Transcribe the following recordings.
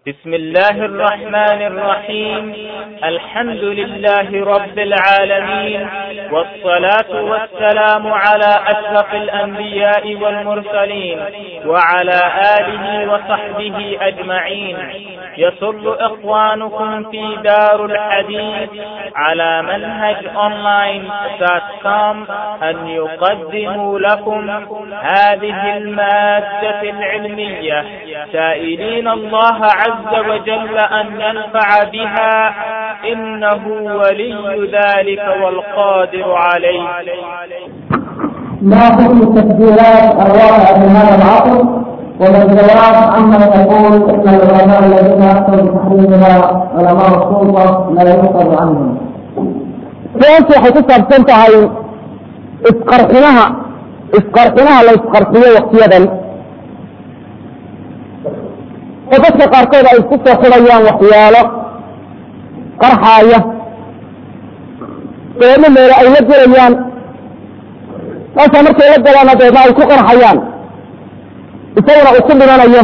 بسم الله الرحمن الرحيم الحمد لله رب العالمين والصلاة والسلام على أشرف الأنبياء والمرسلين وعلى آله وصحبه أجمعين يسر إخوانكم في دار الحديث على منهج أونلاين دوت كوم أن يقدموا لكم هذه المادة العلمية سائلين الله عز وجل أن ينفع بها إنه ولي ذلك والقادر عليه ما حكم التكبيرات الواقعة في هذا العصر وما الجواب عمن يقول ان العلماء الذين افتوا بتحريمها علماء السلطه لا ينقض عنهم. su-aashu waxay ku saabsan tahay isqarxinaha isqarxinaha la isqarxiyo waktiyadan oo dadka qaarkood ay isku soo xidhayaan waxyaalo qarxaaya dabeedna meelo ay la gelayaan markaa markay la galaana dabeedna ay ku qarxayaan isaguna uu ku dhimanayo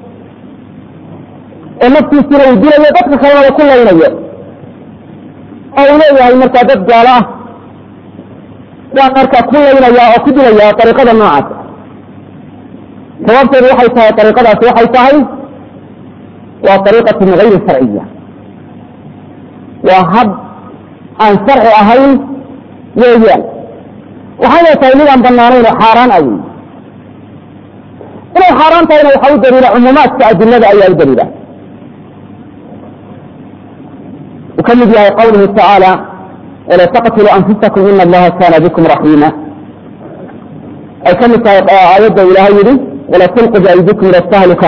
oo naftiisina uu dilayo dadka kalena ku laynayo oo uu leeyahay markaa dad gaalo ah waan markaa ku laynaya oo ku dilaya ariiqada noocaas sababteedu waxay tahay ariiqadaasi waxay tahay waa ariiqatun gayri sharciya waa hab aan sharci ahayn weeyaan waxayna tahay mid aan banaanayn oo xaaraan ah wey inay xaaraan tahayna waxaa u daliila cumuumaadka adilada ayaa u daliila uu ka mid yahay qawluhu tacaala wala taqtuluu anfusakum ina allaha kana bikum raxiima ay ka mid tahay aayadda ilaahay yihi wala tulqu biaydikum ila tahluka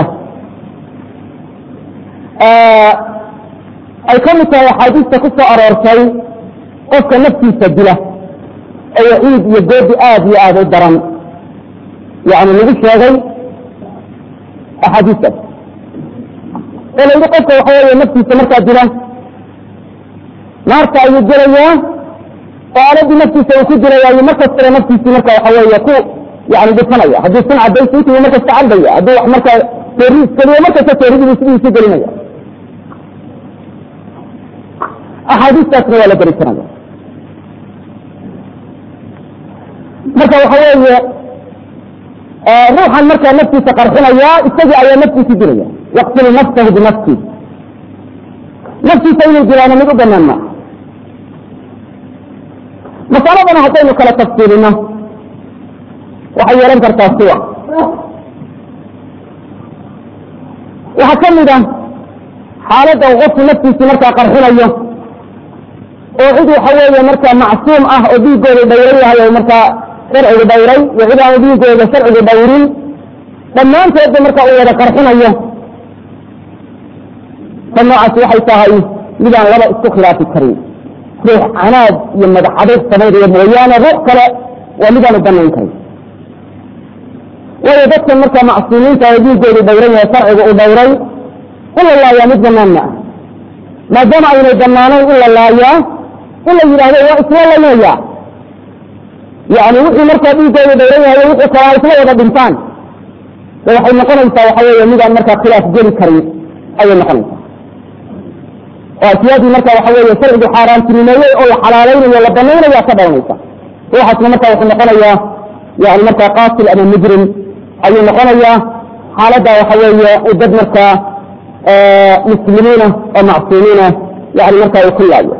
ay ka mid tahay axaadiista ku soo aroortay qofka naftiisa dila oo waciid iyo goodi aad iyo aad u daran yani lagu sheegay axaadiistaas oo la yidhi qofka waxa weeye naftiisa markaa dila naarta ayuu gelayaa oo aaladii naftiisa uu ku dilayaayo markastaba naftiisii marka waxa weeye ku yani dhifanaya hadduu sun cadaysa intuu markasta cabaya hadduu wax markaa teeriis geliyo markasta teeridibu sidiisu gelinaya axaadiistaasna waa la gelisanaya marka waxa weeye ruuxan markaa naftiisa qarxinaya isagii ayaa naftiisi dilaya yaqtulu nafsahu binafsi naftiisa inuu dilaana mid u banaan maa masaladana haddaynu kala tafsiilino waxay yeelan kartaa siwa waxaa ka mid ah xaaladda uu qofku naftiisi markaa qarxinayo oo cid waxa weeye markaa macsuum ah oo dhiigooda dhayran yahay oo markaa sharcigu dhayray iyo cid aanu dhiigooda sharcigu dhayrin dhammaantoodba marka uu wada qarxinayo ta noocaasi waxay tahay midaan laba isku khilaafi karin ruux canaad iyo madaxadeed samaynaya mooyaane ruux kale waa midaan u banayn karin waayo dadkan markaa macsuumiinta oo dhiigoodu dhayran yahay sharcigu uu dhayray in la laayaa mid banaan ma ah maadaama aynay banaanayn in la laayaa in la yidhaahdo waa isla laynaya yani wixii markaa dhiigoodu dhayran yahay wixii kale ay isla wada dhintaan de waxay noqonaysaa waxa weeye midaan markaa khilaaf geli karin ayay noqonaysaa oo asyaadii marka waxa weeye sharcigu xaaraantinimeeyey oo la xalaalaynayo la banaynaya ka dhalanaysa ruuxaasna marka wuxuu noqonayaa yani markaa qaatil ama mujrim ayuu noqonayaa xaaladda waxa weeye u dad markaa muslimiina oo macsuumiina yani markaa uu ku laayo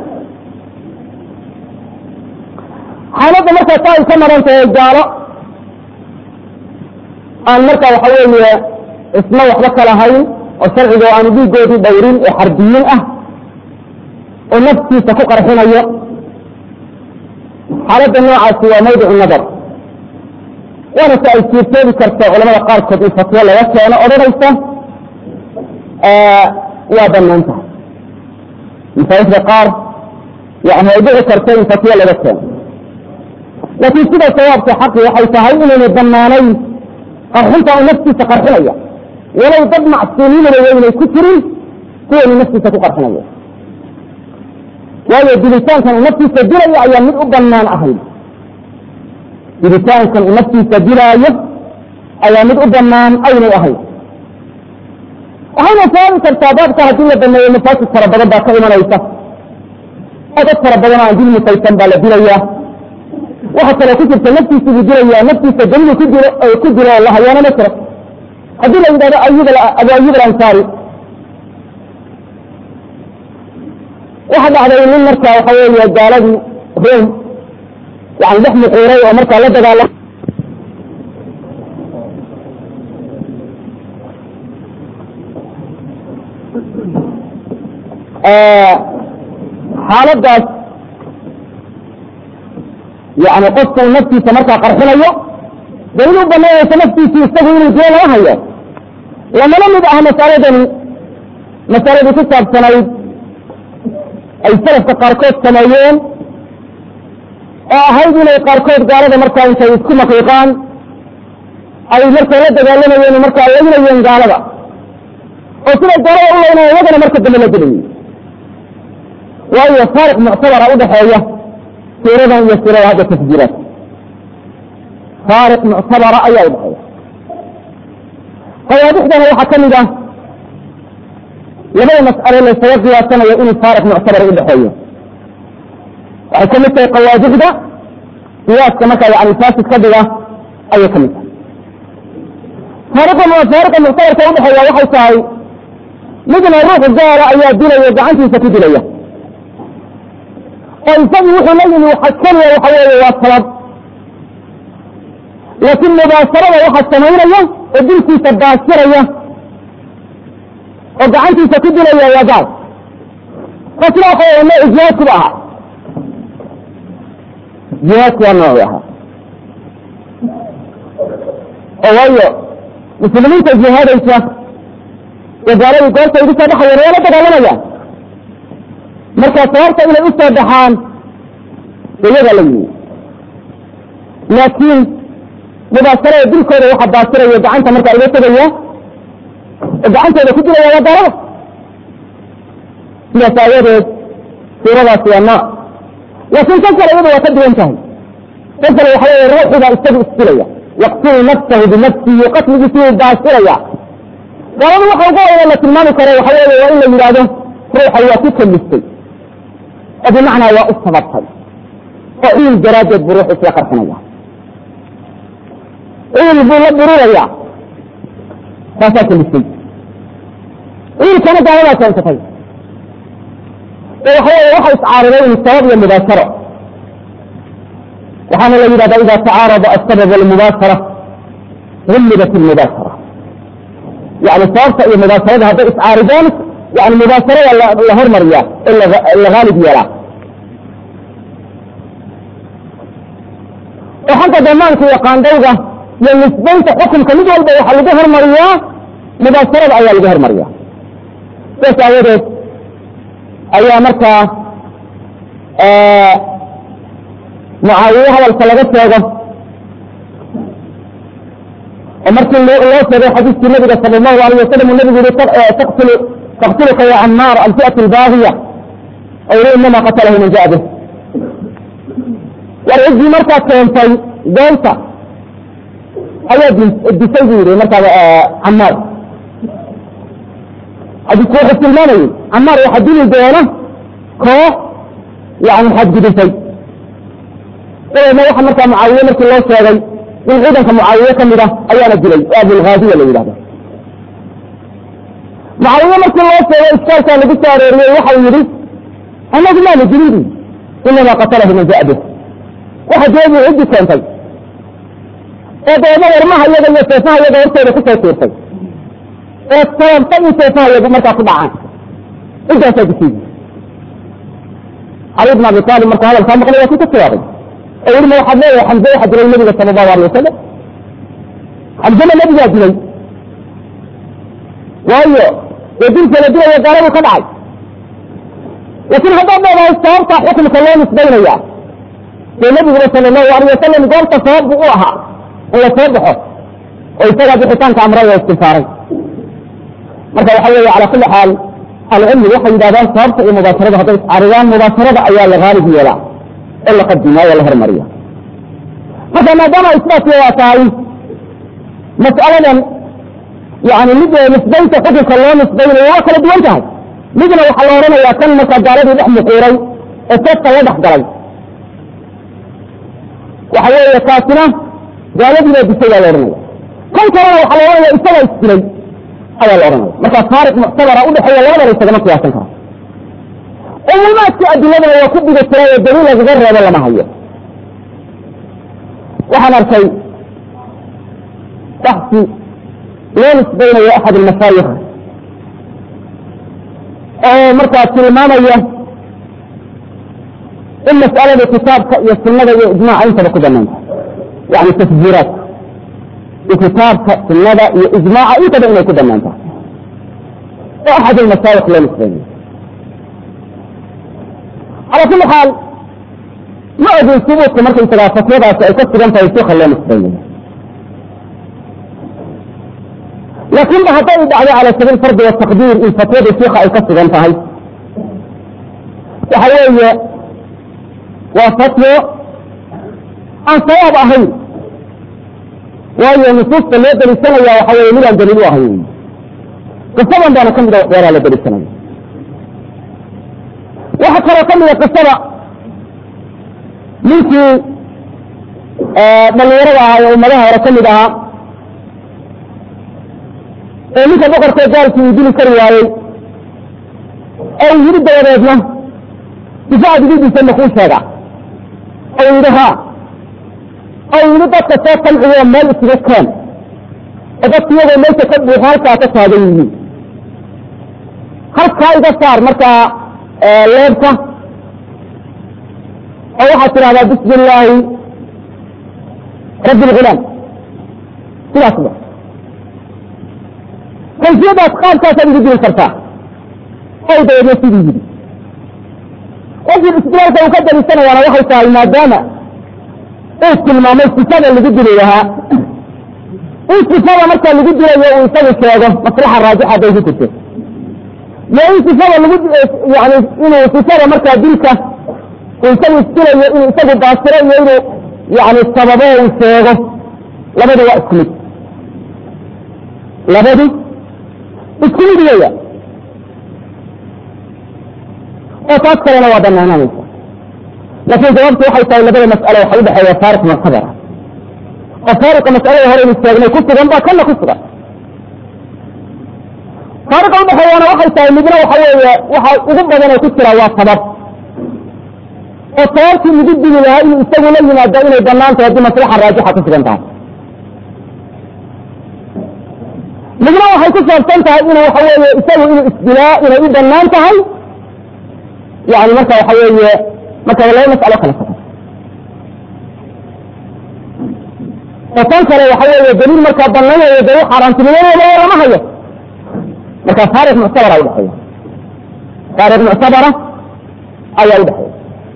xaaladda markaa taa ay ka maran tahay gaalo aan marka waxa weeye isma waxba kalahayn oo sharciga aanu dhiigoodii dhayrin ee xarbiyiin ah oo naftiisa ku qarxinayo xaaladda noocaasi waa mawdicu nadar waana si ay siirtoobi karto culamada qaarkood in fatwo laga keeno odhanaysa waa banaan tahay masaajidka qaar yani ay dhici karto in fatwo laga keeno laakiin sida sawaabka xaqi waxay tahay inaynay banaanayn qarxinta uu naftiisa qarxinaya walow dad macsuumiinaba waynay ku jirin kuwaynu naftiisa ku qarxinaya waayo dilitaankan uu naftiisa dilaayo ayaa mid u banaan ahayd dilitaankan uu naftiisa dilaayo ayaa mid u banaan aynay ahayd waxayna sababi kartaa baabka haddii la baneeyo mafaasid fara badan baa ka imanaysa oo dad fara badan oo aan dil mutaysan baa la dilayaa waxa kaloo ku jirta naftiisa buu dilayaa naftiisa dalilu ku dilo ku dilo oo la hayaana ma jiro haddii la yidhahdo ayub abu ayub alansaari waxa dhacday nin marka waxa weeye gaaladii rom yani dhex muquuray oo markaa la dagaalam xaaladaas yani qofku naftiisa markaa qarxinayo daliil u banaynaysa naftiisi isagu inuu dilo laga hayo lamana mid ah masaladani masaladii ku saabsanayd ay salafka qaarkood sameeyeen oo ahayd inay qaarkood gaalada markaa intay isku maqiiqaan ay markaa la dagaalamayeen markaa laynayeen gaalada oo siday gaalada u laynaya iyagana marka dambe la gelayay waayo faariq muctabara udhaxeeya suuradan iyo suurada hadda tasjiilaad faariq muctabara ayaa udhaxeeya qawaadixdana waxaa ka mid ah labada mas'alo laysaga qiyaasanayo inuu faariq muctabara udhaxeeyo waxay ka mid tahay qawaadixda qiyaaska markaa yani faasid ka dhiga ayay ka mid tahay faariqa faariqa muctabarka udhaxeeya waxay tahay midna ruux gaala ayaa dilaya gacantiisa ku dilaya oo isagu wuxuu la yimi waxa keliya waxa weeye waa sabab laakiin mubaasarada waxa samaynaya oo dilkiisa baasiraya oo gacantiisa ku dilaya waa gaal taasna waxa weye nooc jihaadkuba ahaa jihaadku waa nooci ahaa oo waayo muslimiinta jihaadaysa ee gaaladii goorta igu soo baxayeen waa la dagaalamayaan marka sababta inay u soo baxaan iyagaa la yimi laakiin mubaasarada dilkooda waxa baasiraya gacanta markaa iga tegaya oo gacantooda ku dilaya waa gaalada sidaas aawadeed suuradaasi waa nooc laakiin kan kale iyadu waa ka duwan tahay kan kale waxa weeye ruuxiga isagu isdilaya yaqtulu nafsahu binafsihi qatligiisi wuu baasiraya gaaladu waxa ugu weyna la tilmaami karo waxa weeye waa in la yidhaahdo ruuxa waa ku kalistay oo bimacnaa waa u sababtay oo ciil daraaddeed buu ruux isla qarxinaya ciil buu la bururaya taasaa kalistay ciilkana gaaladaa keensatay oo waxa weeye waxa iscaariday in sabab iyo mubaasharo waxaana la yidhahdaa ida tacaarada asabab walmubaashara gullibat ilmubaashara yani sababta iyo mubaasharada hadday iscaaridaan yani mubaasharada la hormariya in la haalib yeelaa oo xagga damaanka iyo qaandhawga iyo nisbaynta xukunka mid walba waxaa lagu hormariyaa mubaasharada ayaa lagu hormariya sidaas aawadeed ayaa markaa mucaawiye hadalka laga sheego oo markii loo sheegay xadiiskii nabiga sala allahu alayh wasalam uu nabigu yihi taqtulu taqtuluka ya camaar alfi'at albaagiya oo yihi inama qatalahu man jaa bih war ciddii markaa keentay goonta ayaa disay buu yihi markaa camaar xadiisku wuxuu tilmaamayey camaar waxaa dili doona koox yani xadgudisay dabeedna waxa markaa mucaawiye markii loo sheegay in ciidanka mucaawiye ka mid ah ayaana dilay oo abulhaadiya la yidhahdo mucaawiye markii loo sheegay iskaalkaa lagu soo arooriyey waxau yidhi anagu maanu dilin inamaa qatalahu man jaa bih waxa deebu ciddi keentay ee dabeedna warmaha iyaga iyo seefaha iyaga hortooda kusoo tuurtay ee sababta in seefaha iyagu markaa ku dhacaan ciddaasaa disiidi cali bn abi taalib markuu hadalkaa maqlay waa kii ka jawaabay oo yihi ma waxaad leedahay xamze waxaa dilay nabiga sala allahu alay wasalam xamzena nabigaa dilay waayo dee dilka la dilaya gaaladu ka dhacay laakiin haddaad leedahay sababta xukumka loo nisbaynaya dee nabiguna sala allahu alayh wasalam goorta sabab buu u ahaa in la soo baxo oo isagaa bixitaanka amray oo istilfaaray marka waxa weeye cala kulli xaal alcilmi waxay yidhahdaan sababta iyo mubaasharada hadday iscaridaan mubaasharada ayaa la haalib yeelaa oo la qadimaa oo la hormariya marka maadaama isbaatki waa tahay mas'aladan yani mid nisbaynta xukunka loo nisbaynayo waa kala duwan tahay midna waxaa la odhanayaa kan markaa gaaladii dhex muquuray ee seefta la dhex galay waxa weeye kaasina gaaladii baa disay baa la odhanaya kan kalena waxaa la odhanaya isagaa isdilay ayaa la odhanaya marka faariq muctabara udhexeeya labadana isagama qiyaasan karo umuumaadkii adiladana waa ku dhiga jiray oo daliil lagaga reebo lama hayo waxaan arkay baxsi loo nisbaynayo axad almashaayikh oo markaa tilmaamaya in mas'alada kitaabka iyo sunada iyo ijmaaca intaba ku banaanta yani tasjiiraadka iyo kitaabka sunada iyo ijmaaca intaba inay ku banaanta oo axad almashaayikh loo nisbaynayo calaa kuli xaal ma ogin subuudka markaysagaa fatwadaasi ay ka sugan tahay suuka loo nisbaynayo laakin ba hadday dhacdo cala sabiil fardi wataqdiir in fatwada shiika ay ka sugan tahay waxa weeye waa fatwo aan sawaab ahayn waayo nusuusta loo delisanaya waxa weye midaan daliil u ahayn qisadan baana ka mida waxyaalaha la delisanaya waxaa kaloo ka mida qisada ninkii dhalinyarada ahaa ee ummadaha hore ka mid ahaa ee ninka boqorkee gaalkii uu dili kari waayey oo uu yidhi dabadeedna difaaca dididiisa makuu sheega oo yidhi ha oo yidhi dadka soo tamciyo meel isuga keen oo dadka iyagoo meesha ka buuxo halkaa ka taagan yihiin halkaa iga saar markaa leebka oo waxaad tidhahdaa bismi illaahi rabbi lgulaam sidaas ba kayfiyadaas qaabkaasaad igu dili kartaa ow dabeedna sidii yidhi wajib istidlaalka uu ka dalisanayaana waxay tahay maadaama uu tilmaamay sifada lagu dili lahaa in sifada markaa lagu dilayo uu isagu sheego maslaxa raajixa bay ku jirto iyo in sifada lagu yani inuu sifada markaa dilka uu isagu isdilayo inuu isagu baasiro iyo inuu yani sababo uu sheego labada waa isku mid labadu isku mid weya oo taas kalena waa banaanaanaysa laakin jawaabtu waxay tahay labada mas'alo waxa udhexeeya faariq muctabara oo faariqa mas'alada hore inu sheegnay ku sugan baa kana ku sugan faariqa udhexeeyana waxay tahay midna waxa weeye waxa ugu badan oo ku jira waa sabab oo sababtii lagu dili lahaa inuu isagu la yimaado inay banaan tahay haddii maslaxa raajixa ku sugan tahay midna waxay ku saabsan tahay inuu waxa weeye isagu inuu isdilaa inay u banaan tahay yani marka waxa weeye marka laba mas'alo kala sakan oo tan kale waxa weeye daliil markaa banaynayo dee u xaaraantinimadooda lama hayo marka faariq muctabara udhexeeya faariq muctabara ayaa udhexeeya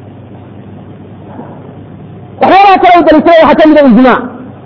waxyaalaha kale u daliisada waxaa kamida ijmaac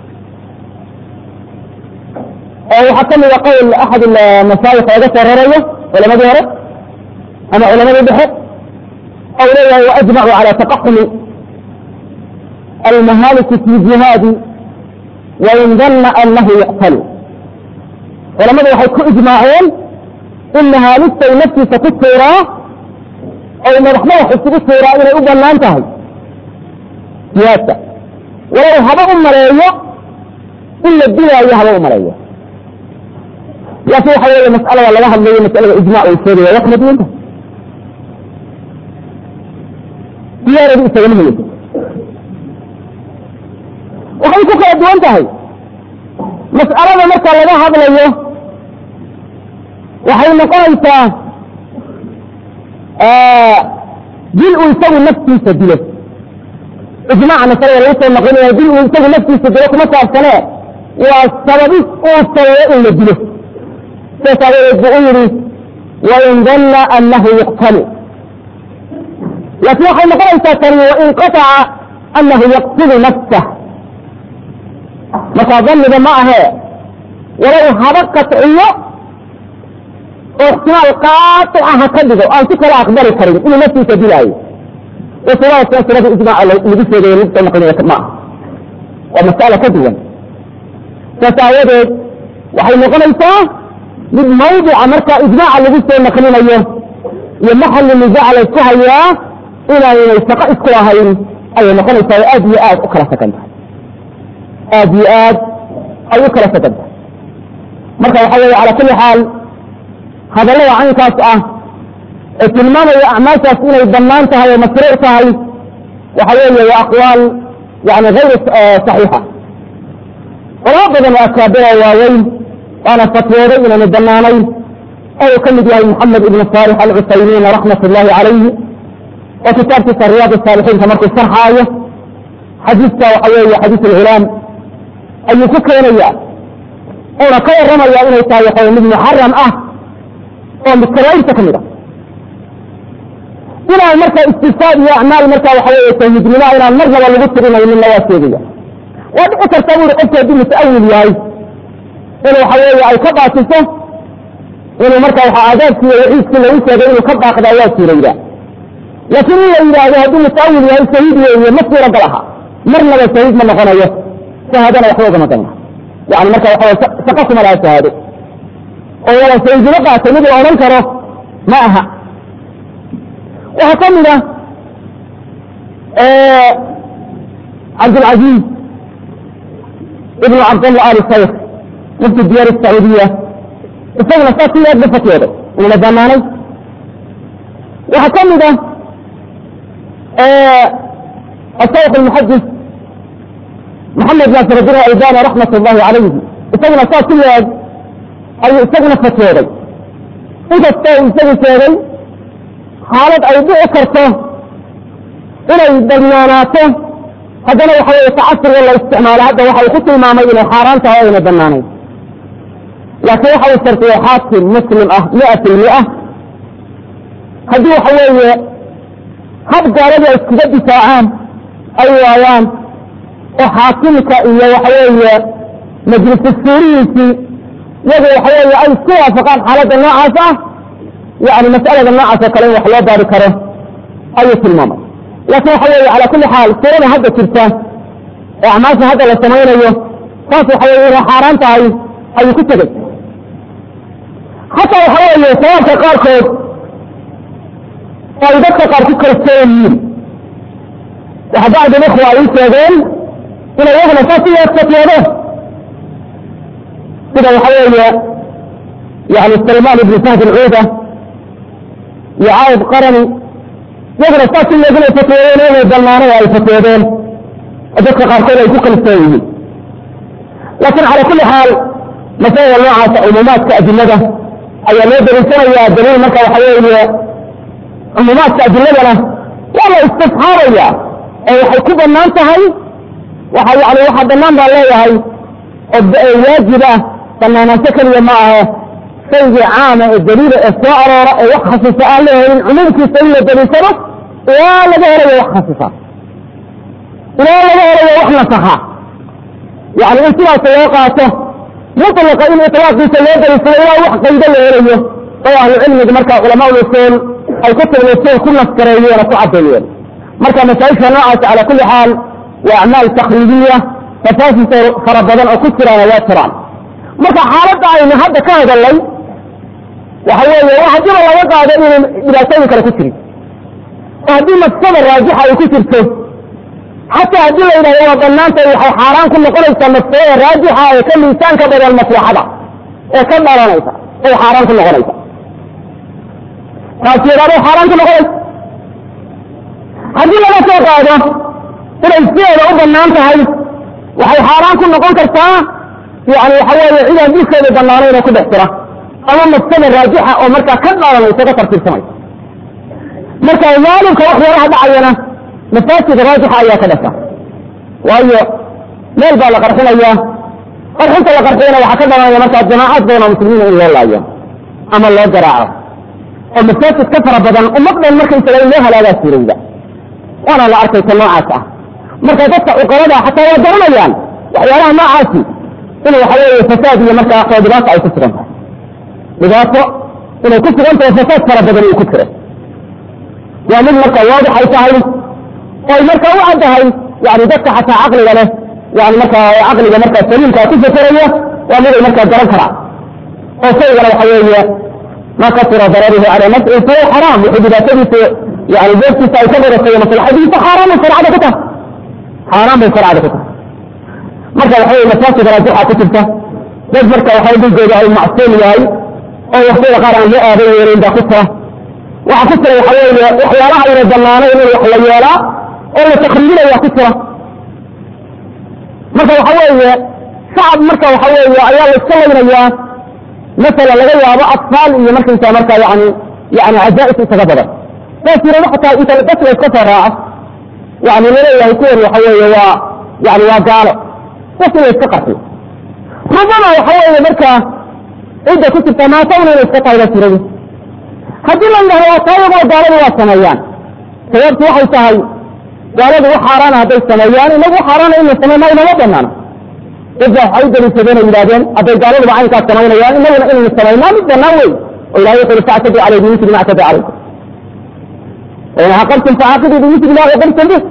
oo waxaa kamida qowl axad masaayik oga soo rarayo culamadii hore ama culamadii dhexe ou leeyahay waajmacu cala taqaxumi almahaaliki fi jihaadi wain danna anahu yuqtalu culamadu waxay ku ijmaaceen in mahaalista uu naftiisa ku tuuraa oo madax madax isugu tuuraa inay u banaan tahay jihaadka walow haba u maleeyo in la dilaayo haba u maleeyo laakin waxa weeye mas'alada laga hadlayo mas'alada ijmac uu sheegaya waa kala duwanta diyaaradu isagama helayso waxay ku kala duwan tahay mas'alada marka laga hadlayo waxay noqonaysaa dil uu isagu naftiisa dilo ijmaaca masalada laga soo noqonaya dil uu isagu naftiisa dilo kuma saabsanee waa sababis uu sabeeyo in la dilo saas aawadeed buu u yihi wain danna anahu yuqtalu laakin waxay noqonaysaa tani wain qataca anahu yaqtulu nafsah markaa daniga ma ahee walow haba qatciyo oo ixtimaal qaaطica ha ka dhigo aan si kala aqbali karin inuu naftiisa dilaayo wasiladaas silada ijmaaca lagu sheegayo lagu soo noqonaya ma aha waa mas'alo ka duwan saas aawadeed waxay noqonaysaa mid mawdica marka ijmaaca lagu soo naqlinayo iyo maxalli nisaaca la isku hayaa inaynay shaqo isku ahayn ayay noqonaysaa oo aad iyo aad u kala sagan tahay aad iyo aad ay u kala sagan tahay marka waxa weeye cala kulli xaal hadallada caynkaas ah ee tilmaamaya acmaashaas inay bannaan tahay oo mashruuc tahay waxa weeye waa aqwaal yani hayr saxiixa culamo badan oo akaabira waaweyn waana fatwooday inaanu bannaanayn oo uu ka mid yahay maxamed ibnu saalix alcusaymiin raxmat ullahi calayhi oo kitaabkiisa riyaad saalixiinka markuu sharxaayo xadiiska waxa weeye xadiis alculaam ayuu ku keenaya uuna ka warramaya inay tahay waxa mid muxaram ah oo mutaraa'irta ka mid ah inaan marka istifaad iyo acmaal marka waxa weeye tawhiidnimo inaan marnaba lagu tirinayninna waa sheegaya waa dhici karta buuri qofku hadduu muta'awil yahay in waxa weeye ay ka baatiso inuu marka waxa aadaabkii iyo waciidkii lagu sheegay inuu ka baaqdaa waa suuraydaa laakiin in la yidhaahdo hadduu muta'awil yahay shahiid weeye ma suuragal aha marnaba shahiid ma noqonayo shahaadana waxba ugama dana yani marka waxa weye shaqo kuma laha shahaado oo wala shahiidnimo qaatay mid la odhan karo ma aha waxaa ka mid ah cabdilcaziiz ibnu cabdallah ali shaykh mufti diyaar sacuudiya isaguna saa si aad ba fatwooday inuna banaanay waxaa ka mid ah الشيخ المحدث محمد ناصر الدين الألباني رحمة الله عليه isaguna saa si leeg ayuu isaguna fatwooday inkastoo isagu sheegay xaalad ay dhici karto inay banaanaato haddana waxa weye tacasuriga la isticmaalo hadda waxa uu ku tilmaamay inay xaaraan tahay o ayna banaanayn laakiin waxa uu shartiyey xaakim muslim ah mia fi lmia haddii waxa weeye hab gaaladu ay iskuga difaacaan ay waayaan oo xaakimka iyo waxa weeye majlisu suurihiisii iyagu waxa weeye ay isku waafaqaan xaaladda noocaas ah yani mas'alada noocaas oo kale in wax loo baari karo ayuu tilmaamay laakiin waxa weeye cala kulli xaal suurada hadda jirta ee acmaasha hadda la samaynayo taas waxa weye inay xaaraan tahay ayuu ku tegey xataa waxa weeye sawaabka qaarkood oo ay dadka qaar ku kala sooyan yihiin waxa bacd ikhwa ay u sheegeen inay iyaguna saas u fatwoodo sida waxa weeye yani salmaan ibn fahd alcuuda iyo caayib qarani iyaguna saas in iyaguna fatwoodeen inay balnaanay ay fatwoodeen oo dadka qaarkood ay ku kalsoon yihiin laakiin cala kulli xaal masalada noocaasa cumuumaadka adilada ayaa loo daliishanayaa daliil marka waxa weeye cumuumaadka adiladana waa la istisxaabaya oo waxay ku banaan tahay waxa yani waxa banaan baa leeyahay oo waajib ah banaanaansho keliya ma ahe shaygii caama ee daliila ee soo aroora ee wax khasisa aan la helin cumuumkiisa in la daliishado ilaa laga helayo wax khasisa ilaa laga helayo wax nasaxa yani in sidaas loo qaato mutlaqa in iطlaaqiisa loo daliishado ilaa wax qaydo la helayo oo ahlucilmiga marka culamaa usul ay ku tilmayseen ku naskareeyeen oo ku caddeeyeen marka masaa'ilka noocaas cala kulli xaal waa acmaal takriibiya mafaasid fara badan oo ku jiraana waa jiraan marka xaaladda aynu hadda ka hadalnay waxa weeye wax hadiiba laga qaado inay dhibaatooyin kale ku jirin oo haddii mafsada raajixa ay ku jirto xataa haddii la yidhahdo waa banaantay waxay xaaraan ku noqonaysaa mafsadada raajixa ee ka miisaanka badan maslaxada ee ka dhalanaysa ay xaaraan ku noqonaysa taas yadhaado xaaraan ku noqonaysa haddii laga soo qaado inay sideeda u banaan tahay waxay xaaraan ku noqon kartaa yani waxa weeye cidaan dhulkeeda banaanayn oo ku dhex jira ama mafsada raajixa oo markaa ka dhalanaysa ka tartiibsamaysa marka zaalimka wax yaraha dhacayana mafaasid raajixa ayaa ka dhasha waayo meel baa la qarxinaya qarxinta la qarxiyana waxaa ka dhalanaya markaa jamaacaad badan oo muslimiina in loo laayo ama loo garaaco oo mafaasid ka fara badan ummad dhan markaysaga in loo halaagaa suurowda waana la arkaysa noocaas ah marka dadka cuqalada xataa waa garanayaan waxyaalaha noocaasi in waxa weeye fasaad iyo markaa waxaa dhibaato ay ku sugan tahay dhibaato inay ku sugan tahay fasaad fara badan uu ku jiro waa mid marka waadix ay tahay oo ay markaa u caddahay yani dadka xataa caqliga leh yani markaa caqliga markaa saliimkaa ku fakeraya waa miday markaa garan karaa oo shaygana waxa weeye ma kasura dararuhu cala nafci fahuwa xaraam wuxuu dhibaatadiisa yani beertiisa ay ka badatay maslaxadiisa xaaraan bay sharcada ku tahay xaaraan bay sharcada ku tahay marka waxa weye masaajid raajixa ku jirta dad marka waxa dhigooda ay macsuum yahay oo waqtiyada qaar aan loo aadan yeelin baa ku jira waxa ku jira waxa weeye waxyaalaha ayna banaanayn in wax la yeelaa oo la takriiraya ku jira marka waxa weeye shacab marka waxa weeye ayaa la iska laynayaa masala laga yaabo atfaal iyo markaysa marka yani yani cajaa'is isaga badan saas yirado xataa inta bas la iska soo raaco yani laleeyahay kuwan waxa weeye waa yani waa gaalo bas in la iska qarxiyo rubama waxa weeye markaa cidda ku jirta maatawna inay iska tahay baa jirada haddii la yidhahdo waa taa iyagoo gaaladu waa sameeyaan sababtu waxay tahay gaaladu wax xaaraana hadday sameeyaan inagu xaaraana in la sameey inama banaana dad baa waxay u daliishadeen oo yidhahdeen hadday gaaladuba caynkaas samaynayaan inaguna inaynu samaynaa mid banaan wey oo ilahay wuxu uri factaduu calayhi bimithli ma actada calaykum wain caqabtum facaaqiduu bimithli ma caqabtum bih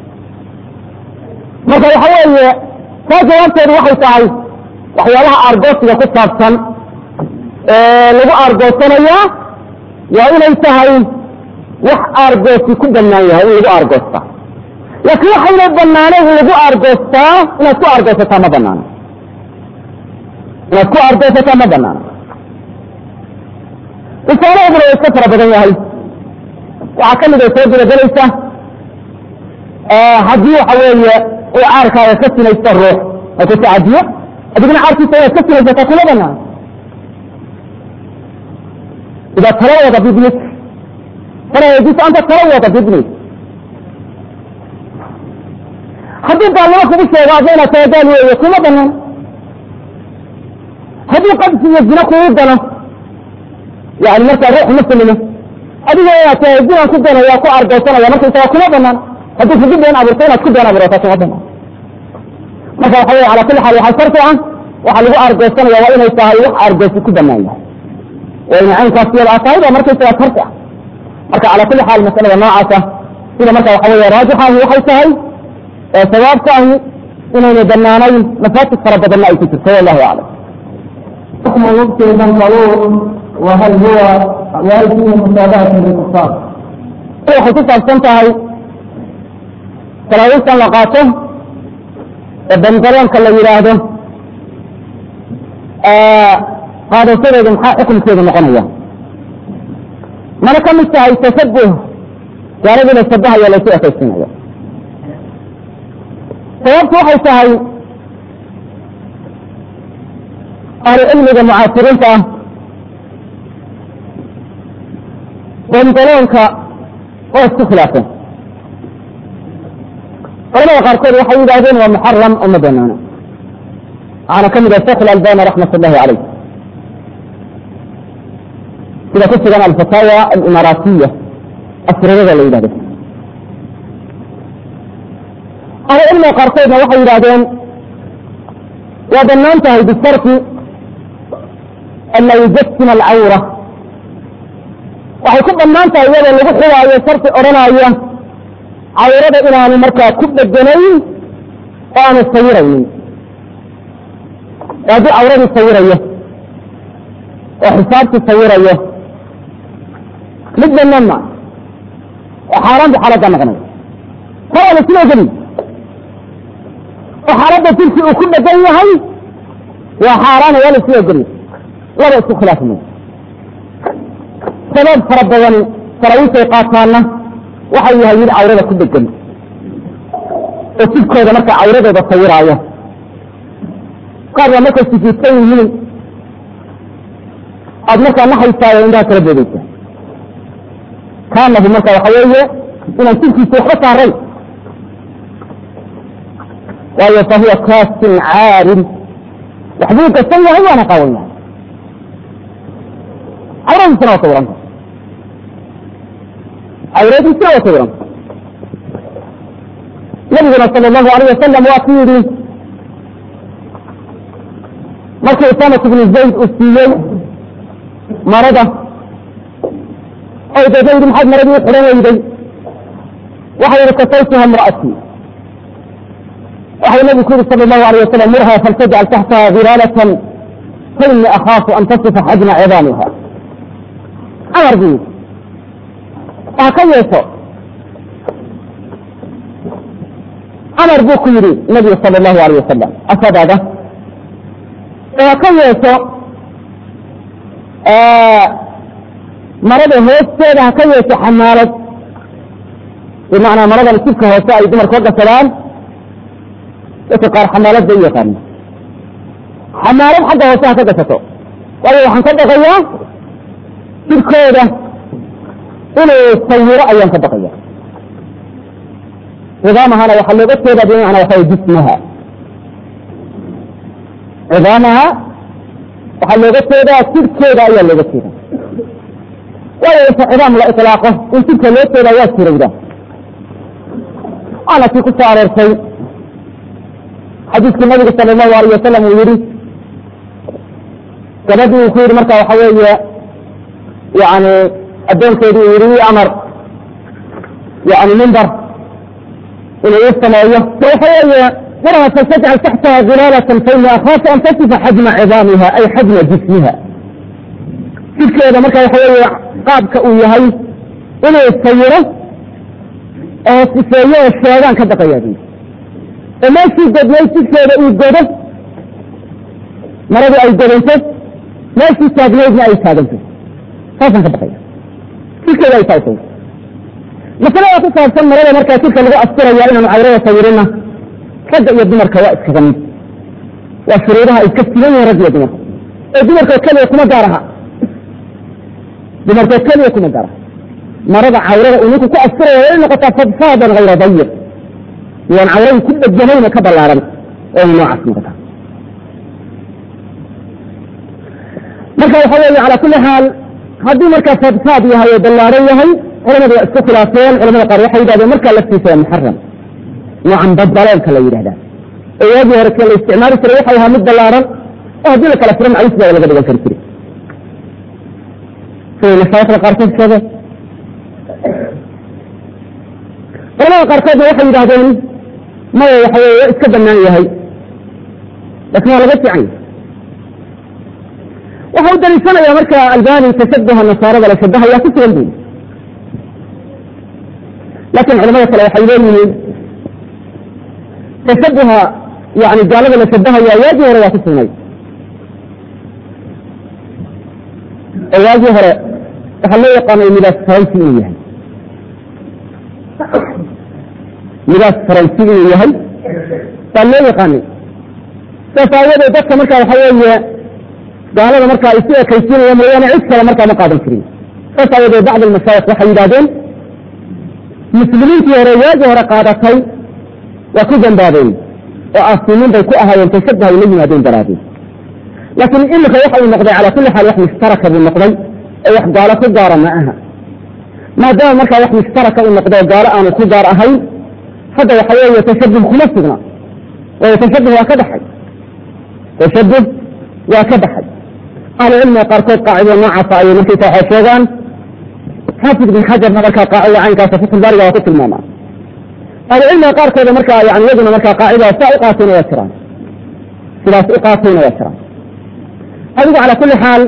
marka waxa weeye taa jawaabteedu waxay tahay waxyaalaha aargoosiga ku saabsan ee lagu aargoosanayaa waa inay tahay wax aargoosi ku banaan yahay in lagu aargoostaa laakiin waxayna banaaneen in lagu aargoostaa inaad ku aargoosataa ma banaano inaad ku aargoosataa ma banaano risaalahooduna waa iska fara badan yahay waxaa ka mid ay soo gudagelaysa haddii waxa weeye uu caarkaaga ka sinaysto ruux oo ku tacadiyo adigna caarkiisa inaad ka sinaysataa kuma banaano إذا تلوض بابنك فلا يجوز أن تتلوض بابنك haddii gaalnimo kugu sheego adayna taagaal weeye kuma banan haddii qabsi iyo zina kugu galo yani markaa ruux muslima adiga inaad tahay zinaan ku ganaya ku argaysanaya markaysaga kuma banaan haddii kugu been abuurto inaad ku been abuurata kuma banaan marka waxa weye ala kulli xaal waxaa sharti ah waxaa lagu argaysanaya waa inay tahay wax argaysi ku banaan yahay wayna caynkaas iyada tahay baa markaysaga sharti ah marka ala kulli xaal masalada noocaasa sida marka waxa weye raajixahi waxay tahay sawaabka ahi inayna banaanayn mafaatid fara badanna ay ku jirto wallahu aclam حكم مبطل البنطلون وهل هو وهل فيه مشابهة للكفار؟ waxay ku saabsan tahay salaawiistan la qaato ee bandaroonka la yidhaahdo qaadashadeedu maxaa xukunkeedu noqonaya mana ka mid tahay tashabuh gaalada la shabahaya laysu ekaysinaya sababtu waxay tahay ahlu cilmiga mucaasiriinta ah bandaloonka waa isku khilaafeen culamada qaarkood waxay yidhahdeen waa muxaram oo ma banaano waxaana ka mid ah sheekh albani raxmat ullahi caleyh sida ku sugan alfataawa alimaaraatiya asrirada la yidhahdo ahlu cilmiga qaarkoodna waxay yidhahdeen waa banaan tahay bisharti an la yujasima alcawra waxay ku banaan tahay iyadoo lagu xidaayo sharti odhanaya cawrada inaanu markaa ku dheganayn oo aanu sawiraynin oo haddii cawradii sawirayo oo xisaabtii sawirayo mid banaan ma oo xaaraan bu xaaladda noqonay kor aana sila gelin oo xaaladda jirki uu ku dhegan yahay waa xaaraan waa la sila geliy laba isku khilaafi mayso sabab fara badan salaawiisay qaataanna waxay yahay mid cawrada ku dhegan oo jidkooda markaa cawradooda sawiraayo qaar baa markay sujuudsan yihiin aad markaa nahaysaayo indhaha kala boodeysa kaanahu marka waxa weeye inaan jidkiisa waxba saarayn waayo fa huwa kaasin caarin waxbuu gasan yahay waana qaawan yahay cawradiisana waa sawiranta cawradiisina waa sawiranta nabiguna sala allahu alayh wasalam waa ku yidhi markii usamat bnu zayd uu siiyey marada oy deedna yidhi maxaad maradii u xidhan weyday waxay yihi kasaytuha imra'atii waxau nabigu ku yuri sala allahu alayh wasalam murha faltajcal taxtaha hilaalatan faini akhaafu an tasifa xajna cidaamiha amar buu yidhi waxa ka yeesho amar buu ku yidhi nabigu sala allahu alayh wasalam asadaada waa ka yeesho marada hoosteeda ha ka yeesho xamaalad bimacnaa maradan sibka hoose ay dumarka ka gasadaan dadka qaar xamaalad bay u yaqaana xamaalad xagga hoose ha ka gasato waayo waxaan ka baqayaa jirkooda inuu sawiro ayaan ka baqaya cidaamahana waxaa looga jeedaa bimacnaa waxa jismaha cidaamaha waxaa looga jeedaa jirkeeda ayaa looga jeeda waayo inta cidaam la ilaaqo in jirka loo jeedaa waa jirowda waana kii ku soo aroortay xadiiskii nabiga sala allahu alayh wasalam uu yihi gabadhii uu ku yihi marka waxa weeye yani addoonkeedii uu yihi amar yani mimbar inuu u sameeyo waxa weeye maraha faltajcal taxtaha hilaalatan faini akhaafu an tasifa xajma cidaamiha ay xajma jismiha jirkeeda marka waxa weeye qaabka uu yahay inuu sawiro oo sifeeyo oo sheegaan ka baqayaa bu oo meeshii godnay jirkeeda uu godo maradii ay godanto meeshii taagnaydna ay taaganto saasaan ka baqaya jirkeeda ay taagto masalada ku saabsan marada markaa jirka lagu asturaya inaanu cawrada sawirina ragga iyo dumarka waa iskaga mid waa shuruudaha ay ka sigan yihiin ragga iyo dumarka oo dumarkoo keliya kuma gaar aha dumarkoo keliya kuma gaar aha marada cawrada uu ninku ku asturaya way noqotaa fadfaadan hayra dayiq iyoan cawradii ku dheganayn oo ka ballaaran oo ina noocaas noqotaa marka waxa weeye calaa kulli xaal hadduu markaa fadfaad yahay oo ballaaran yahay culamadu waa isku khilaafeen culamada qaar waxay yidhahdeen markaa laftiisa waa muxaram noocan badbaleenka la yidhahdaa oo waagii hore ka la isticmaali jiray waxay ahaa mid ballaaran oo haddii la kala furo maclis baa laga dhigan kari jiray siday mashaayikda qaarkood sheegeen culamada qaarkoodna waxay yidhahdeen maya waxa weye waa iska banaan yahay laakin waa laga fiican yahay waxa u daliishanaya marka albani tashabuha nasaarada la shabahaya ku sugan buyi laakin culamada kale waxay leeyihiin tashabuha yani gaalada la shabahaya waagii hore waa ku sugnay oo waagii hore waxaa loo yaqaanay midaas faransi inuu yahay midaas faransi inuu yahay baa loo yaqaanay saas aawadeed dadka marka waxa weeye gaalada marka ay si ekaysiinaya mooyaane cid kale markaa ma qaadan jirin saas aawadeed bacd almashaayik waxay yidhahdeen muslimiintii hore waagii hore qaadatay waa ku dambaabeen oo aasiimiin bay ku ahaayeen tashabuh ay la yimaadeen daraadeen laakiin imika waxa uu noqday calaa kulli xaal wax mushtaraka buu noqday oo wax gaalo ku gaara ma aha maadaama markaa wax mushtaraka uu noqdo gaalo aanu ku gaar ahayn hadda waxa weeye tashabuh kuma sugna waayo tashabuh waa ka baxay tashabuh waa ka baxay ahlucilmiga qaarkood qaacido noocaasa ayay markaysa waxay sheegaan xaafid ibn xajarna markaa qaacida caynkaasa fatulbaariga waa ku tilmaamaa ahlucilmiga qaarkooda markaa yani iyaguna markaa qaacidaa saa u qaatayna waa jiraan sidaas u qaatayna waa jiraan adigu calaa kulli xaal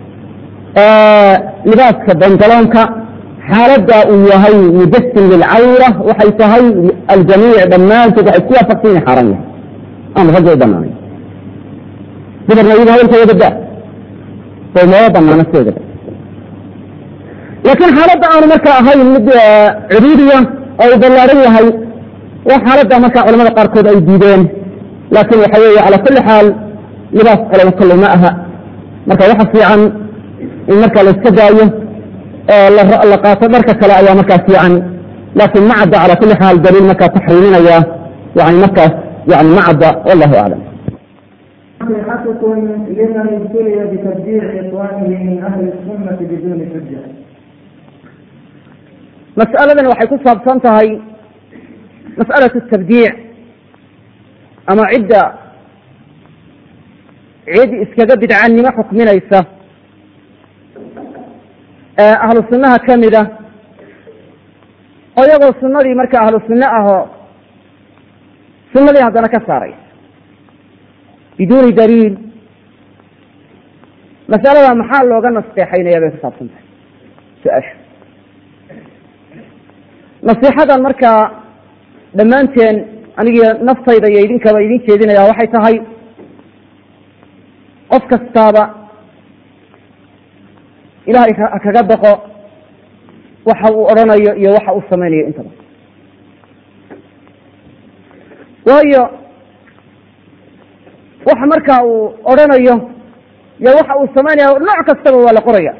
libaaska bangaloonka xaaladda uu yahay mujasim lilcawra waxay tahay aljamiic dhammaantood waxay ku waafaqsan yahay xaaran yahay aan ragga u banaanay dumarna iyaga hadalkooda badda oo maba banaana sideedaba laakiin xaaladda aanu markaa ahayn mid cuduudiya oo uu ballaaran yahay waa xaaladda markaa culamada qaarkood ay diideen laakiin waxa weeye calaa kulli xaal libaas culamo kolley ma aha marka waxa fiican in markaa la iska daayo oo la qaato dharka kale ayaa markaa fiican laakiin ma cadda calaa kulli xaal daliil markaa taxriiminaya yani markaas yani ma cadda wallahu aclam نصيحتكم لمن ابتلي بتبديع إخوانه من أهل السنة بدون حجة mas'aladan waxay ku saabsan tahay mas'alatu tabdiic ama cidda cid iskaga bidcannimo xukminaysa ee ahlu sunnaha ka mida oo iyagoo sunnadii marka ahlu sunne ahoo sunadii haddana ka saaraysa biduuni daliil masalada maxaa looga nasteexaynaya bay ku saabsan tahay su-aasha nasiixadan markaa dhammaanteen anigii naftayda iyo idinkaba idin jeedinaya waxay tahay qof kastaaba ilahay ha kaga baqo waxa uu odhanayo iyo waxa uu samaynayo intaba waayo waxa markaa uu odhanayo iyo waxa uu samaynayo nooc kastaba waa la qoraya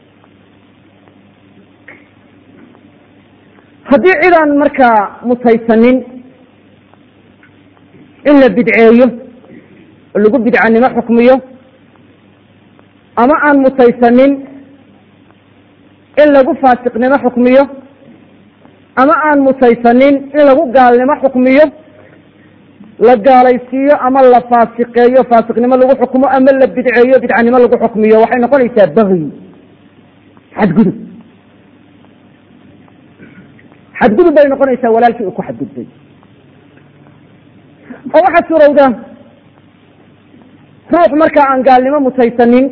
haddii cidaan markaa mutaysanin in la bidceeyo oo lagu bidcanimo xukmiyo ama aan mutaysanin in lagu faasiqnimo xukmiyo ama aan mutaysanin in lagu gaalnimo xukmiyo la gaalaysiiyo ama la faasiqeeyo faasiqnimo lagu xukmo ama la bidceeyo bidcanimo lagu xukmiyo waxay noqonaysaa bagyi xadgudub xadgudub bay noqonaysaa walaalkii uu ku xadgudbay oo waxaa surowda ruux markaa aan gaalnimo mutaysanin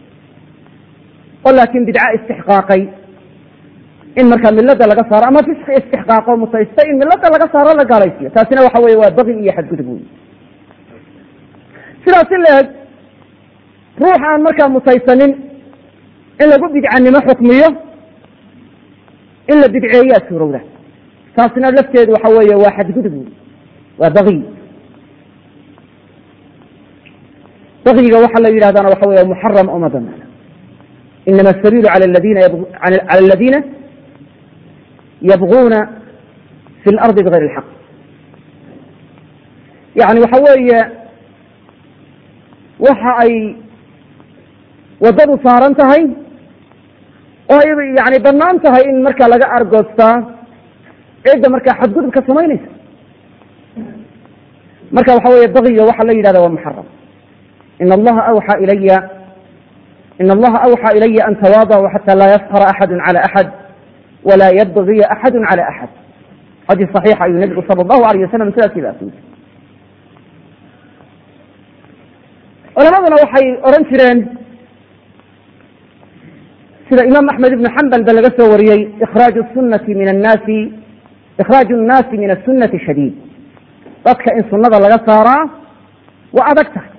oo laakin bidca istixqaaqay in markaa milada laga saaro ama fisqi istixqaaqo mutaystay in milada laga saaro la gaalaysiyo taasina waxa weye waa bagi iyo xadgudub wey sidaas in la eg ruux aan markaa mutaysanin in lagu bidcanimo xukmiyo in la bidceeyaa suurowda taasina lafteedu waxa weeye waa xadgudub wey waa bagi bagiga waxaa la yidhahdana waxa wey muxaram oo ma banaana inama asabiilu al ladina cala aladina yabguna fi lardi bigayr ilxaq yani waxa weeye waxa ay waddadu saaran tahay oo ay yani banaan tahay in markaa laga argoostaa cidda markaa xadgudubka samaynaysa marka waxa weeye bagiga waxaa la yidhahda waa muxaram in allaha awxى ilaya in allaha awxى ilaya an tawaadعuu xata laa yafkra axadu calى axad wala yabgiya axadu calى axad xadiis صaxiixa ayuu nebigu sala allahu alayh wasalam sidaas idaas yiri culamaduna waxay odhan jireen sida imaam axmed ibnu xambal ba laga soo wariyey ikhraaju sunati min annaasi ikhraaju nnaasi min asunati shadiid dadka in sunada laga saaraa waa adag tahay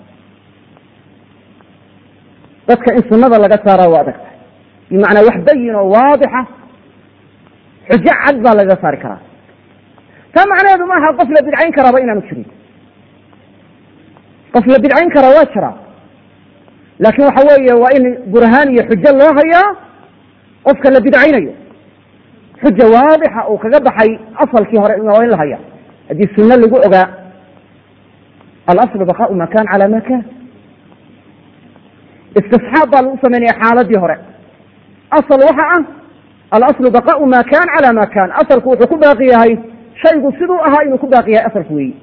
dadka in sunada laga saaraa waa adag tahay bimacnaa wax bayin oo waadixa xujo cad baa lagaga saari karaa taa macnaheedu maaha qof la bidcayn karaaba inaanu jirin qof la bidcayn karaa waa jiraa laakin waxa weeye waa in burhaan iyo xujo loo hayaa qofka la bidcaynayo xuja waadixa uu kaga baxay asalkii hore waa in la haya haddii sunno lagu ogaa alaslu baqaau ma kan cala ma kan istisxaab baa lagu samaynaya xaaladii hore asal waxa ah alaslu baqaau ma kan cala ma kan asalku wuxuu ku baaqi yahay shaygu siduu ahaa inuu ku baaqi yahay asalku weyi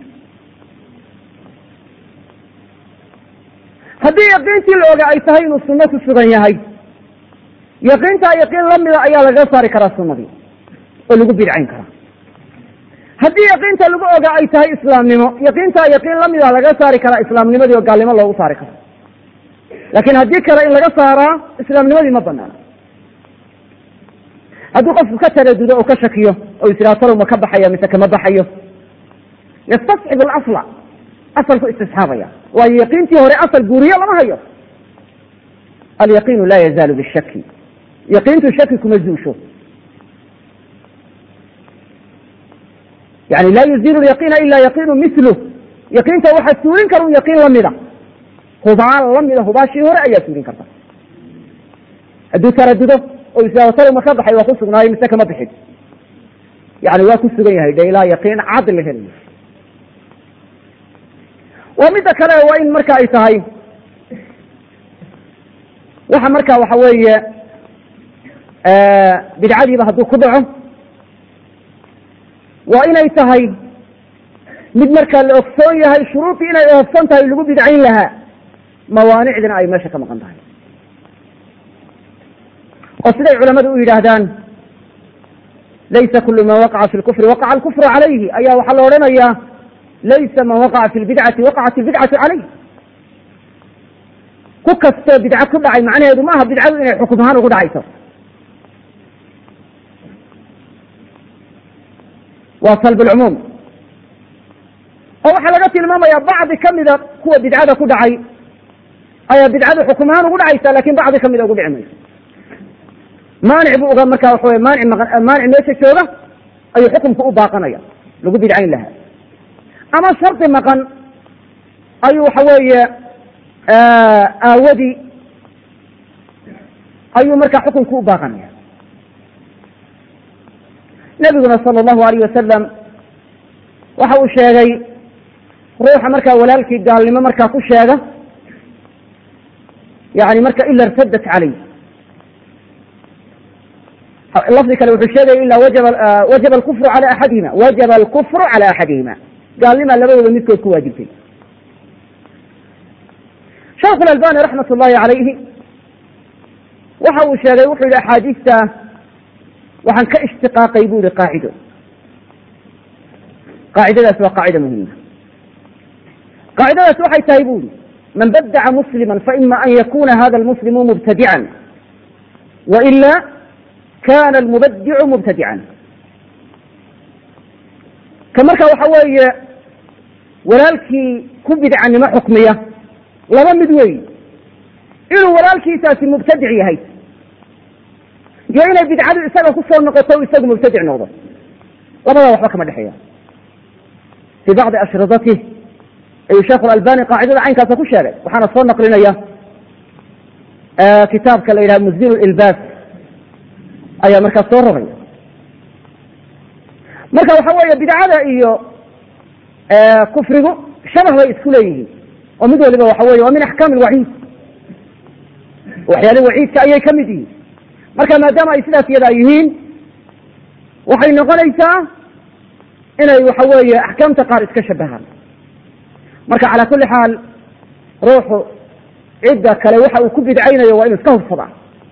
haddii yaqiintii la oga ay tahay inuu sunno ku sugan yahay yaqiintaa yaqiin lamida ayaa lagaga saari karaa sunadii oo lagu bidcayn karaa haddii yaqiinta lagu oga ay tahay islaamnimo yaqiintaa yaqiin lamida lagaga saari karaa islaamnimadii oo gaalnimo loogu saari karo laakin haddii kale in laga saaraa islaamnimadii ma banaana haddii qofku ka taradudo oo ka shakiyo oo is ihaha talow ma ka baxaya mise kama baxayo yastasxib alasla asalku istisxaabaya waayo yaqiintii hore asal guuriye lama hayo alyaqiinu laa yazaalu bishaki yaqiintu shaki kuma zuusho yani laa yuziilu yaqiina ila yaqiinu milu yaqiinta waxaa suulin kara un yaqiin lamida hubaal lamida hubaashii hore ayaa suulin karta hadduu taradudo oo isao talow ma ka baxay waa ku sugnaayo mise kama bixin yani waa ku sugan yahay de ilaa yaqiin cad la helayo waa midda kale waa in marka ay tahay waxa marka waxa weeye bidcadiiba hadduu ku dhaco waa inay tahay mid markaa la ogsoon yahay shuruudii inay oofsan tahay lagu bidcayn lahaa mawaanicdina ay meesha ka maqan tahay oo siday culamadu u yidhaahdaan laysa kulu man waqaca fi lkufri waqaca alkufru calayhi ayaa waxaa la odhanayaa laysa man waqaca fi lbidcati waqacat ilbidcatu calayh ku kastoo bidco ku dhacay macnaheedu maaha bidcadu inay xukum ahaan ugu dhacayso waa salb lcumuum oo waxaa laga tilmaamaya bacdi kamida kuwa bidcada ku dhacay ayaa bidcadu xukum ahaan ugu dhacaysa lakin bacdi kamida ugu dhici mayso maanic bu uga marka waxa wey maanic maq maanic meesha jooga ayuu xukumka u baaqanaya lagu bidcayn lahaa ama shardi maqan ayuu waxa weeye aawadii ayuu marka xukunka u baaqanaya nabiguna sala allahu alayh wasalam waxa uu sheegay ruuxa markaa walaalkii gaalnimo markaa ku sheega yani marka ila irtadat calay lafdi kale wuxuu sheegaya ila wajaba wajaba alkufru cala axadihima wajaba alkufru cala axadihima gaalnimaa labadooda midkood ku waajibtay sheekhu lalbani raxmat ullahi calayhi waxa uu sheegay wuxuu yihi axaadiista waxaan ka ishtiqaaqay bu yihi qaacido qaacidadaas waa qaacida muhima qaacidadaas waxay tahay bu yihi man badaca muslima faima an yakuna hada almuslimu mubtadican waila kana almubadicu mubtadican ka marka waxa weeye walaalkii ku bidcanimo xukmiya laba mid weyi inuu walaalkiisaasi mubtadic yahay iyo inay bidcadu isaga kusoo noqoto isagu mubtadic noqdo labadaa waxba kama dhexeeya fi bacdi ashridatih ayuu sheekhu albani qaacidada caynkaasa ku sheegay waxaana soo naqlinaya kitaabka la yidhaha musdil ilbaas ayaa markaas soo rogaya marka waxa weeye bidcada iyo kufrigu shabah bay isku leeyihiin oo mid waliba waxa weye waa min axkaam alwaciid waxyaali waciidka ayay ka mid yihiin marka maadaama ay sidaas yadaa yihiin waxay noqonaysaa inay waxa weeye axkaamta qaar iska shabahaan marka calaa kulli xaal ruuxu cidda kale waxa uu ku bidcaynayo waa inu iska hubsadaa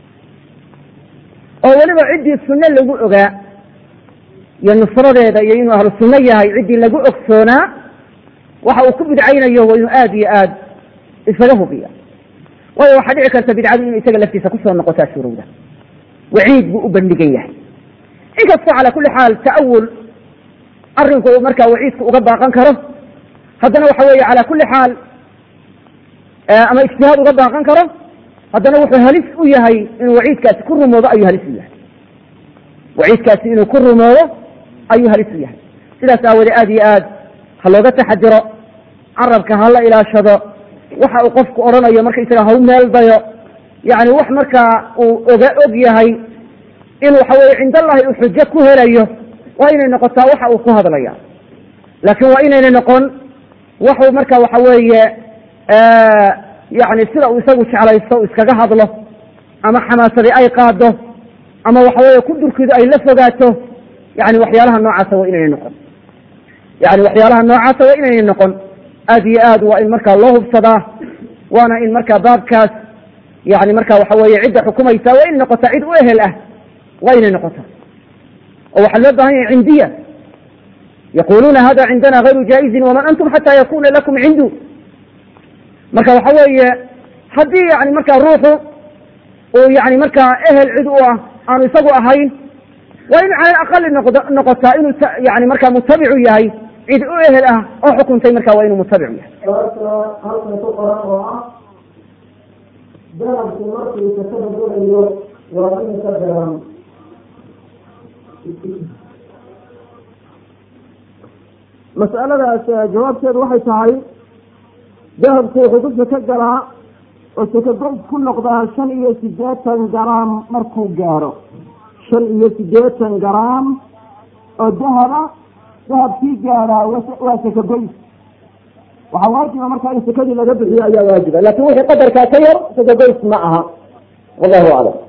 oo weliba ciddii sunne lagu ogaa iyo nusradeeda iyo inuu ahlu sunno yahay ciddii lagu ogsoonaa waxa uu ku bidcaynayo waa inuu aada iyo aad isaga hubiya waayo waxaa dhici karta bidcadu inuu isaga laftiisa kusoo noqotaa surowda waciid buu u bandhigan yahay inkastoo calaa kulli xaal ta'awul arrinku uu markaa waciidka uga baaqan karo haddana waxa weeye calaa kulli xaal ama ijtihaad uga baaqan karo haddana wuxuu halis u yahay inuu waciidkaasi ku rumoodo ayuu halis u yahay waciidkaasi inuu ku rumoodo ayuu halis u yahay sidaas aawoodee aada iyo aad ha looga taxadiro carabka ha la ilaashado waxa uu qofku odhanayo markaisaga ha u meel dayo yani wax markaa uu oga og yahay in waxa weye cind allahi uu xujo ku helayo waa inay noqotaa waxa uu ku hadlaya laakiin waa inaynay noqon waxuu marka waxa weeye yani sida uu isagu jeclaysto iskaga hadlo ama xamaasadii ay qaado ama waxa weye ku durkidu ay la fogaato yani waxyaalaha noocaasa waa inaynay noqon yani waxyaalaha noocaasa waa inaynay noqon aad iyo aad waa in markaa loo hubsadaa waana in markaa baabkaas yani marka waxa weye cidda xukumaysa waa inay noqotaa cid u ehel ah waa inay noqotaa oo waxaa loo bahan yahay cindiya yaquluuna hada cindana gayru jaaizin waman antum xata yakuna lakum cindu marka waxa weeye haddii yani markaa ruuxu uu yani markaa ehel cid u ah aanu isagu ahayn waa inu cala aqali noqd noqotaa inuu yani markaa mutabicu yahay cid u ehel ah oo xukuntay marka waa inuu mutabicu yahay halkan ku qoran oo ah dahabku markuu sakada gelayo waa in ka garan mas'aladaas jawaabteedu waxay tahay dahabku wuxuu ku sako galaa oo sakagoys ku noqdaa shan iyo siddeetan garaam markuu gaaro shan iyo siddeetan garaam oo dahaba dahabkii gaaraa waa sakagoys waxaa waajiba markaa in sakadii laga bixiyo ayaa waajiba laakin wixii qadarkaa ka yar sakagoys ma aha wallahu aclam